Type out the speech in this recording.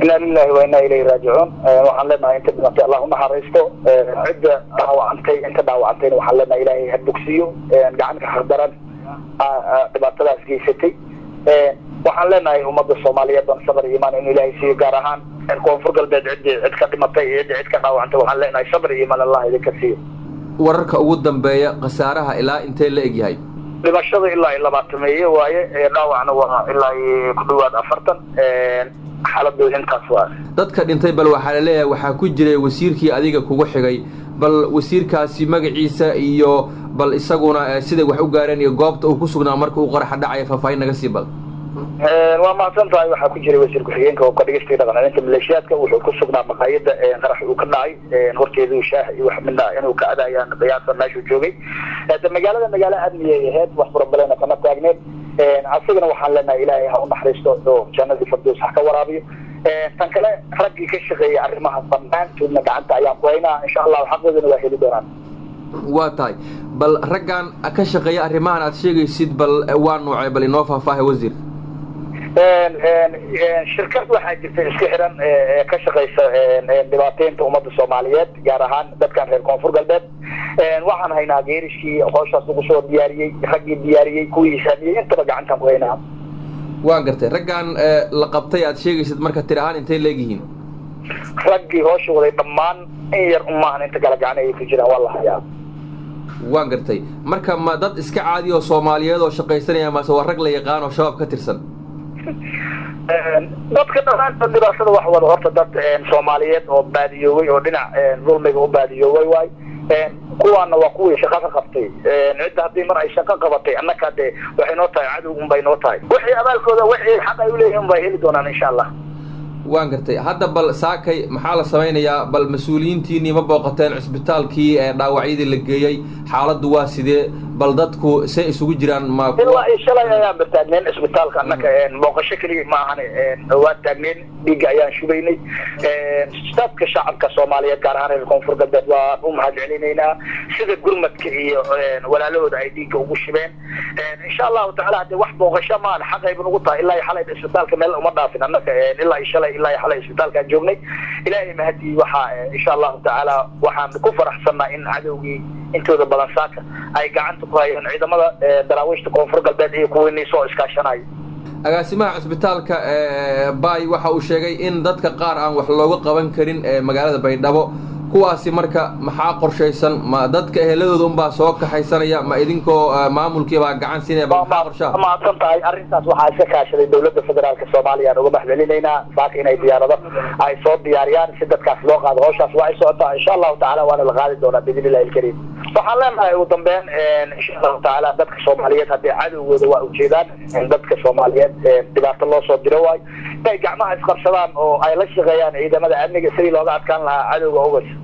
inaa lilahi wa inaa ilayhi raajicuun waxaan leenahay inta dhimatay allah unaxariisto cidda dhaawacantay inta dhaawacantayna waxaan leenahay ilaahay ha bogsiyo gacanka hardaran dhibaatadaas geysatay waxaan leenahay ummadda soomaaliyeed ban sabr iyo imaan inuu ilaahay siiyo gaar ahaan koonfur galbeed ciddii cid ka dhimatay iyo ciddii cid ka dhaawacantay waxaan leenahay sabr iyo imaan allah idinka siiyo wararka ugu dambeeya khasaaraha ilaa intee la egyahay dhimashada ilaa iyo labaatameeye waaye dhaawacna waa ilaa iyo ku dhawaad afartan xaaladooda intaas waa dadka dhintay bal waxaa la leeyahay waxaa ku jiray wasiirkii adiga kugu xigay bal wasiirkaasi magaciisa iyo bal isaguna siday wax u gaareen iyo goobta uu ku sugnaa marka uu qaraxa dhacaya faahfaahin naga sii bal waa mahadsan tahay waxaa ku jiray wasiir ku-xigeenka oo ka dhigistay dhaqancelinta maleeshiyaadka wuxuu ku sugnaa maqaayada qarax uu ka dhacay horteeduu shaah iyo wax midna inuu ka adayaan qiyaasa meeshuu joogay de magaalada magaalo amniyay ahayd wax furabalena kama taagneed asigana waxaan leenahay ilaahay ha u naxariisto oo jannadii fardoos ha ka waraabiyo tan kale raggii ka shaqeeyay arrimaha dhammaantoodna gacanta ayaan ku haynaa insha allahu xaqoodana waa heli doonaan waa tahay bal raggan ka shaqeeya arrimahan aad sheegaysid bal waa nuucay bal inoo faahfaahay wasiir shirkad waxaa jirta iska xiran ka shaqaysa dhibaateynta ummadda soomaaliyeed gaar ahaan dadkan reer koonfur galbeed waxaan haynaa geerishkii hooshaas lagu soo diyaariyey raggii diyaariyey kuwii hisaamiyey intaba gacantaan ku haynaa waa gartay raggan la qabtay aad sheegaysid marka tir ahaan intay leegyihiin raggii hoosha waday dhammaan in yar umaahan inta kala gacan ayay ku jiraan waa la hayaa waan gartay marka ma dad iska caadi oo soomaaliyeed oo shaqaysanaya mase waa rag la yaqaan oo shabaab ka tirsan dadka dhamaantood dhibaatada wax wada horta dad soomaaliyeed oo baadiyoobay oo dhinac dulmiga u baadiyoobay waay kuwaana waa kuwii shaqo ka qabtay cidda haddii mar ay shaqo qabatay annaka de waxay noo tahay cadow un bay noo tahay wixii abaalkooda wixii xaq ay uleeyihin un bay heli doonaan insha allah waan gartay hadda bal saakay maxaa la samaynayaa bal mas-uuliyiintiinii ma booqateen cisbitaalkii ee dhaawacyadii la geeyey xaaladdu waa sidee bal dadku say isugu jiraan ma ilaa iyo shalay ayaan ba taagneen cisbitaalka annaka booqasho keliya ma ahan waa taagneen dhiigga ayaan shubaynay dadka shacabka soomaaliyeed gaar ahaan reer koonfur galbeed waan u mahad celinaynaa sida gurmadka iyo walaalahooda ay dhiigga ugu shibeen insha allahu tacala hadee wax booqasho maan xaqayba nugu tahay ilaa iyo xalay cisbitaalka meel uma dhaafin annaka ilaa iyo shalay ilaa iyo xalay cisbitaalkaan joognay ilaahay mahadii waxaa insha allahu tacaala waxaan ku faraxsanaa in cadowgii intooda badan saaka ay gacanta ku hayeen ciidamada daraawiishta koonfur galbeed iyo kuwiinii soo iskaashanayo agaasimaha cisbitaalka bay waxa uu sheegay in dadka qaar aan wax looga qaban karin magaalada baydhabo kuwaasi marka maxaa qorshaysan ma dadka eheladooda unbaa soo kaxaysanaya ma idinkoo maamulkiibaa gacan siinaya ba maxaa qorshaha mahadsan tahay arrintaas waxaa iska kaashaday dowladda federaalka soomaaliya aan uga mahadcelinaynaa saaka inay diyaarado ay soo diyaariyaan si dadkaas loo qaado hawshaas waa ay socotaa insha allahu tacala waana la qaadi doonaa biidn illahi alkariim waxaan leenahay ugu dambeyn insha allahu tacaala dadka soomaaliyeed haddii cadowgooda waa ujeedaan dadka soomaaliyeed dhibaato loo soo diro waayo inay gacmaha isqabsadaan oo ay la shaqeeyaan ciidamada amniga sidii looga adkaan lahaa cadowga ogas